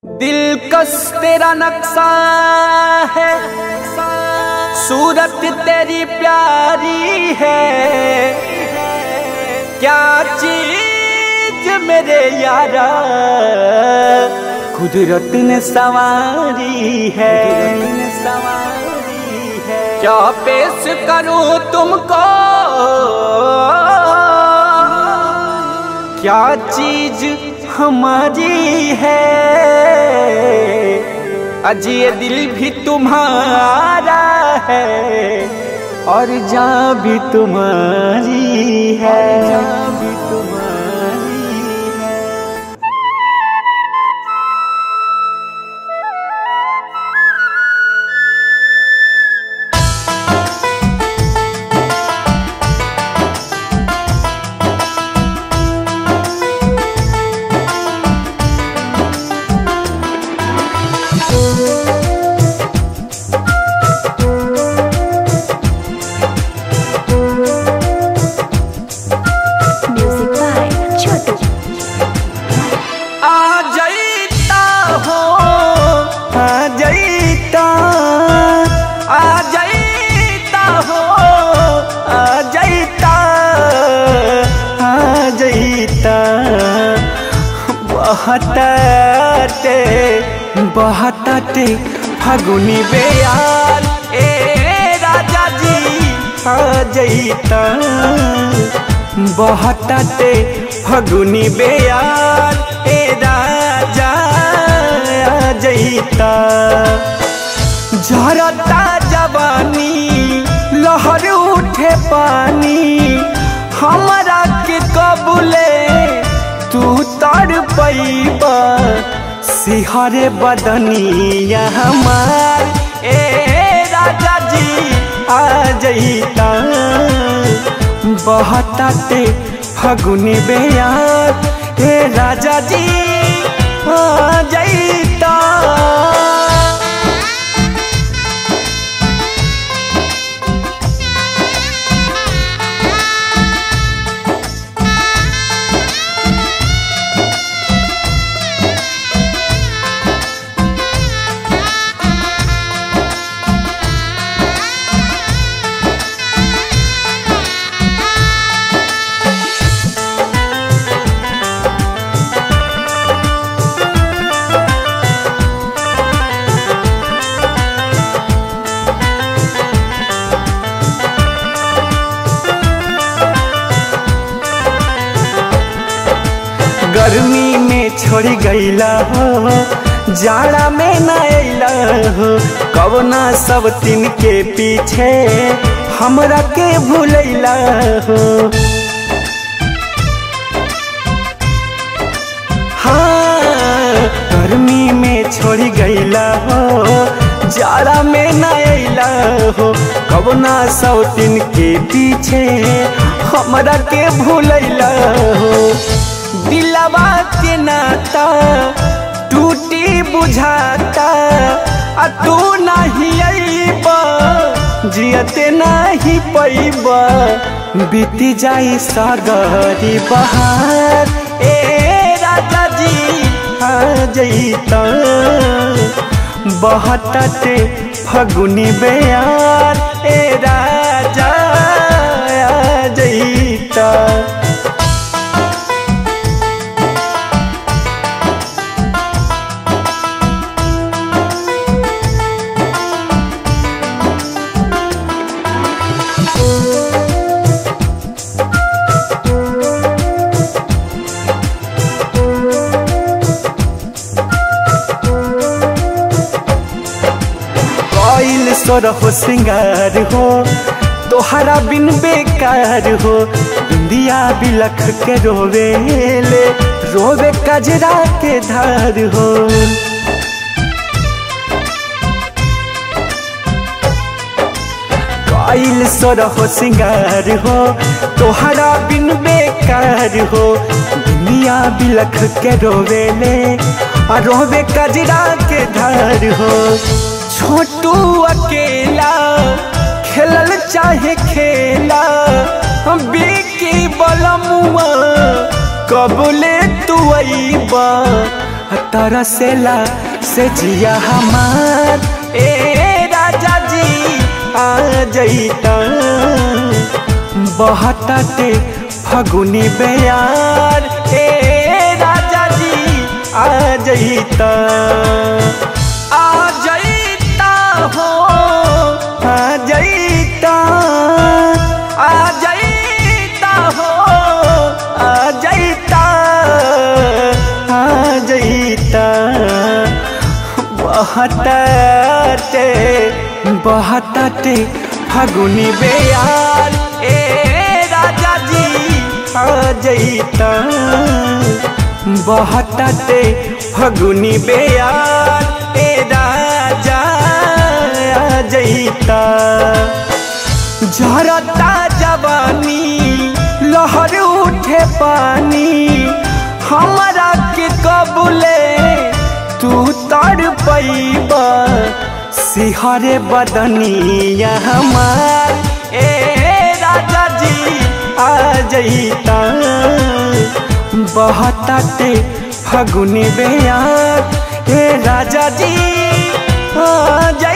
दिलकश तेरा नक्शा है सूरत तेरी प्यारी है क्या चीज मेरे यारा कुदरत ने सवारी है सवारी है क्या पेश करूं तुमको क्या चीज हमारी है अज ये दिल भी तुम्हारा है और जा भी तुम्हारी है जा भी तुम्हारी है Music by Chotu. आ जाइता हो आ जाइता आ जाइता हो आ जाइता आ जाइता बहताते बहताते फगुनी बेयार ए राजा जी आ जाइता बहताते फगुनी बेयार ए राजा आ जईता झरता जवानी लहर उठे पानी हमरा के कबूले तू तर पैब सिहरे बदनिया हमार ए राजा जी आ जईता बहताते फगुनी बेयार हे राजा जी आ जाइता गर्मी में छोड़ गईला हो जाड़ा में न अइला हो कवना सब तीन के पीछे हमरा के भूलैला हो हाँ गर्मी में छोड़ गईला हो जाड़ा में न अइला हो कवना सब तीन के पीछे हमरा के भूलैला हो दिलवा के नाता टूटी बुझाता आ तू नहीं अइब जियते नहीं पैब बीती जाई सागरी बहार ए राजा जी आ जईता बहतटे फगुनी बेयार ए राजा आ जईता कोइल सोर हो सिंगार हो तोहरा बिन बेकार हो बिंदिया बिलख के रोवे ले रोवे कजरा के धार हो कोइल सोर हो सिंगार हो तोहरा बिन बेकार हो बिंदिया बिलख के रोवे ले आ रोवे कजरा के धार हो छोटू अकेला खेलल चाहे खेला हम बिकी बलमुआ कबले तू अइबा तरसेला से जिया हमार ए राजा जी आ जईता बहताते फगुनी बेयार ए राजा जी आ जईता आ जईता हो आ जईता आ जईता हो आ जईता आ जईता बहताते बहताते फगुनी बेयार ए राजा जी आ जईता बहताते फगुनी बेयार ए राजा आ जईता झरता जवानी लहर उठे पानी हमरा के कबूले तू तर पैब सिहरे बदनिया हमार ए राजा जी आ जईता बहताते फगुनी बेयार ए राजा जी आ जईता